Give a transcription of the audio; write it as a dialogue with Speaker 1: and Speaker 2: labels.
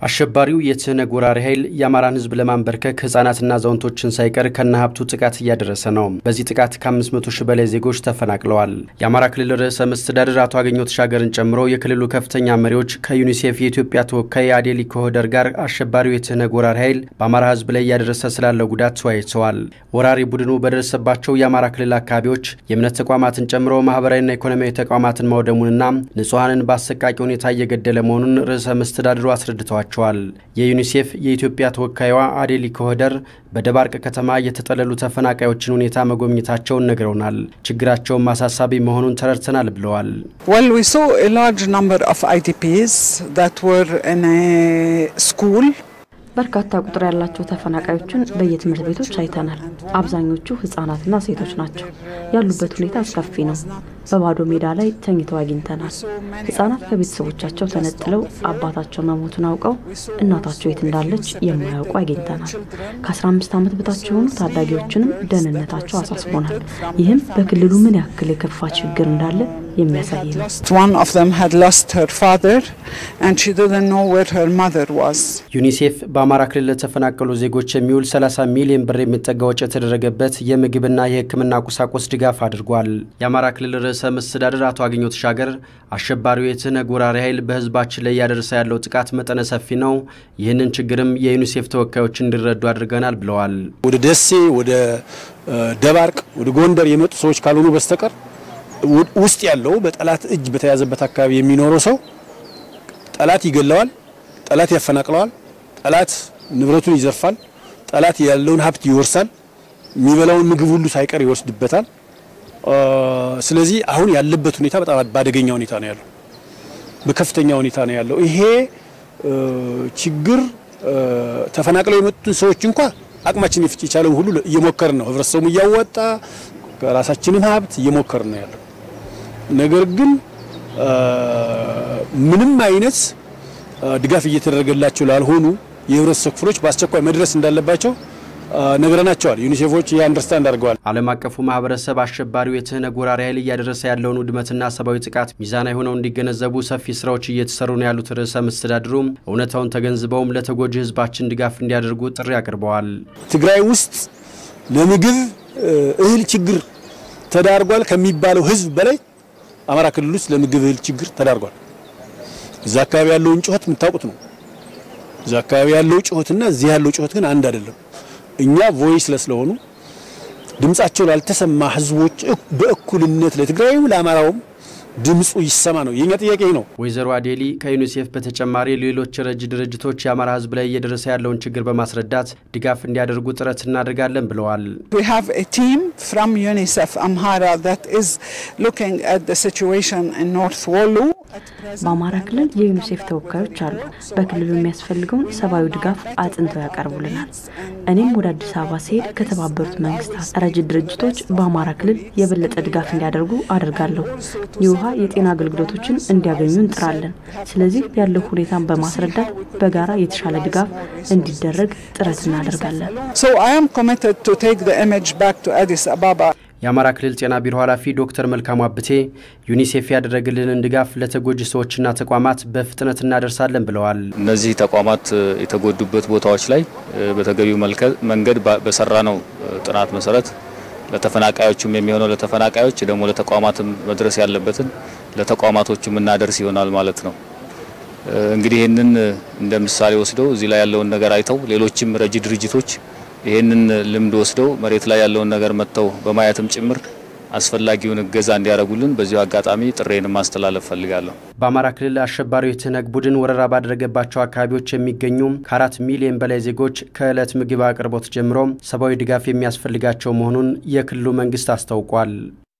Speaker 1: አሸባሪው የትህነግ ወራሪ ኃይል የአማራን ሕዝብ ለማንበርከክ ህጻናትና አዛውንቶችን ሳይቀር ከነ ሀብቱ ጥቃት እያደረሰ ነው። በዚህ ጥቃት ከ500 ሺህ በላይ ዜጎች ተፈናቅለዋል። የአማራ ክልል ርዕሰ መስተዳድር አቶ አገኘሁ ተሻገርን ጨምሮ የክልሉ ከፍተኛ መሪዎች ከዩኒሴፍ የኢትዮጵያ ተወካይ አዴሊ ኮሆደር ጋር አሸባሪው የትህነግ ወራሪ ኃይል በአማራ ሕዝብ ላይ እያደረሰ ስላለው ጉዳት ተወያይተዋል። ወራሪ ቡድኑ በደረሰባቸው የአማራ ክልል አካባቢዎች የእምነት ተቋማትን ጨምሮ ማህበራዊና ኢኮኖሚያዊ ተቋማትን ማውደሙንና ንጹሐንን በአሰቃቂ ሁኔታ እየገደለ መሆኑን ርዕሰ መስተዳድሩ አስረድተዋል ተናግረዋል። የዩኒሴፍ የኢትዮጵያ ተወካይዋ አዴሊ ኮሆደር በደባርቅ ከተማ የተጠለሉ ተፈናቃዮችን ሁኔታ መጎብኘታቸውን ነግረውናል። ችግራቸውን ማሳሳቢ መሆኑን ተረድተናል ብለዋል።
Speaker 2: Well, we saw a large number of IDPs that were in a school.
Speaker 3: በርካታ ቁጥር ያላቸው ተፈናቃዮችን በየትምህርት ቤቶች አይተናል። አብዛኞቹ ህጻናትና ሴቶች ናቸው። ያሉበት ሁኔታ አስከፊ ነው። በባዶ ሜዳ ላይ ተኝተው አግኝተናል። ህጻናት ከቤተሰቦቻቸው ተነጥለው አባታቸው መሞቱን አውቀው እናታቸው የት እንዳለች የማያውቁ አግኝተናል። ከ15 ዓመት በታች የሆኑ ታዳጊዎችንም ደህንነታቸው አሳስቦናል። ይህም በክልሉ ምን ያክል የከፋ ችግር እንዳለ የሚያሳይ ነው።
Speaker 2: One of them had lost her father and she didn't know where her mother was.
Speaker 1: ዩኒሴፍ በአማራ ክልል ለተፈናቀሉ ዜጎች የሚውል 30 ሚሊዮን ብር የሚጠጋ ወጪ የተደረገበት የምግብና የሕክምና ቁሳቁስ ድጋፍ አድርጓል። የአማራ ክልል ርዕሰ መስተዳድር አቶ አገኘሁ ተሻገር አሸባሪው የትህነግ ወራሪ ኃይል በህዝባችን ላይ እያደረሰ ያለው ጥቃት መጠነ ሰፊ ነው፣ ይህንን ችግርም የዩኒሴፍ ተወካዮች እንዲረዱ አድርገናል ብለዋል።
Speaker 4: ወደ ደሴ፣ ወደ ደባርቅ፣ ወደ ጎንደር የመጡ ሰዎች ካልሆኑ በስተቀር ውስጥ ያለው በጠላት እጅ በተያዘበት አካባቢ የሚኖረው ሰው ጠላት ይገለዋል፣ ጠላት ያፈናቅለዋል፣ ጠላት ንብረቱን ይዘርፋል፣ ጠላት ያለውን ሀብት ይወርሳል፣ የሚበላውን ምግብ ሁሉ ሳይቀር ይወስድበታል። ስለዚህ አሁን ያለበት ሁኔታ በጣም በአደገኛ ሁኔታ ነው ያለው፣ በከፍተኛ ሁኔታ ነው ያለው። ይሄ ችግር ተፈናቅለው የመጡትን ሰዎች እንኳ አቅማችን የቻለውን ሁሉ እየሞከርን ነው፣ ህብረተሰቡም እያወጣ ከራሳችንም ሀብት እየሞከርን ነው ያለው። ነገር ግን ምንም አይነት ድጋፍ እየተደረገላቸው ላልሆኑ የህብረተሰብ ክፍሎች በአስቸኳይ መድረስ እንዳለባቸው ነግረናቸዋል። ዩኒሴፎች ይህ አንደርስታንድ አድርገዋል።
Speaker 1: ዓለም አቀፉ ማህበረሰብ አሸባሪው የትህነግ ወራሪ ኃይል እያደረሰ ያለውን ውድመትና ሰብአዊ ጥቃት ሚዛናዊ ሆነው እንዲገነዘቡ ሰፊ ስራዎች እየተሰሩ ነው ያሉት ርዕሰ መስተዳድሩም እውነታውን ተገንዝበውም ለተጎጂ ህዝባችን ድጋፍ እንዲያደርጉ ጥሪ አቅርበዋል።
Speaker 4: ትግራይ ውስጥ ለምግብ እህል ችግር ተዳርጓል ከሚባለው ህዝብ በላይ አማራ ክልል ውስጥ ለምግብ እህል ችግር ተዳርጓል። እዛ አካባቢ ያለውን ጩኸት የምታውቁት ነው። እዛ አካባቢ ያለው ጩኸትና እዚህ ያለው ጩኸት ግን አንድ አይደለም። እኛ ቮይስለስ ስለሆኑ ድምጻቸው ላልተሰማ ህዝቦች በእኩልነት ለትግራይም ለአማራውም ድምፁ ይሰማ ነው የኛ ጥያቄ ነው።
Speaker 1: ወይዘሮ አዴሊ ከዩኒሴፍ በተጨማሪ ሌሎች ረጅ ድርጅቶች የአማራ ህዝብ ላይ እየደረሰ ያለውን ችግር በማስረዳት ድጋፍ እንዲያደርጉ ጥረት እናደርጋለን ብለዋል።
Speaker 2: We have a team from UNICEF Amhara that is looking at the situation in North Wollo.
Speaker 3: በአማራ ክልል የዩኒሴፍ ተወካዮች አሉ። በክልሉ የሚያስፈልገውን ሰብአዊ ድጋፍ አጥንተው ያቀርቡልናል። እኔም ወደ አዲስ አበባ ሲሄድ ከተባበሩት መንግስታት ረጅ ድርጅቶች በአማራ ክልል የበለጠ ድጋፍ እንዲያደርጉ አደርጋለሁ። የውሃ የጤና አገልግሎቶችን እንዲያገኙ እንጥራለን። ስለዚህ ያለው ሁኔታን በማስረዳት በጋራ የተሻለ ድጋፍ እንዲደረግ ጥረት እናደርጋለን።
Speaker 2: So I am committed to take the image back to Addis Ababa.
Speaker 1: የአማራ ክልል ጤና ቢሮ ኃላፊ ዶክተር መልካሙ አብቴ ዩኒሴፍ ያደረግልንን ድጋፍ ለተጎጂ ሰዎችና ተቋማት በፍጥነት እናደርሳለን ብለዋል።
Speaker 5: እነዚህ ተቋማት የተጎዱበት ቦታዎች ላይ በተገቢው መንገድ በሰራ ነው ጥናት መሰረት ለተፈናቃዮችም የሚሆነው ለተፈናቃዮች ደግሞ ለተቋማትም መድረስ ያለበትን ለተቋማቶቹ እናደርስ ይሆናል ማለት ነው። እንግዲህ ይህንን እንደ ምሳሌ ወስደው እዚህ ላይ ያለውን ነገር አይተው ሌሎችም ረጂ ድርጅቶች ይህንን ልምድ ወስደው መሬት ላይ ያለውን ነገር መጥተው በማየትም ጭምር አስፈላጊውን እገዛ እንዲያደርጉልን በዚሁ አጋጣሚ ጥሬን ማስተላለፍ ፈልጋለሁ።
Speaker 1: በአማራ ክልል አሸባሪው የትህነግ ቡድን ወረራ ባደረገባቸው አካባቢዎች የሚገኙ ከአራት ሚሊዮን በላይ ዜጎች ከዕለት ምግብ አቅርቦት ጀምሮ ሰብአዊ ድጋፍ የሚያስፈልጋቸው መሆኑን የክልሉ መንግስት አስታውቋል።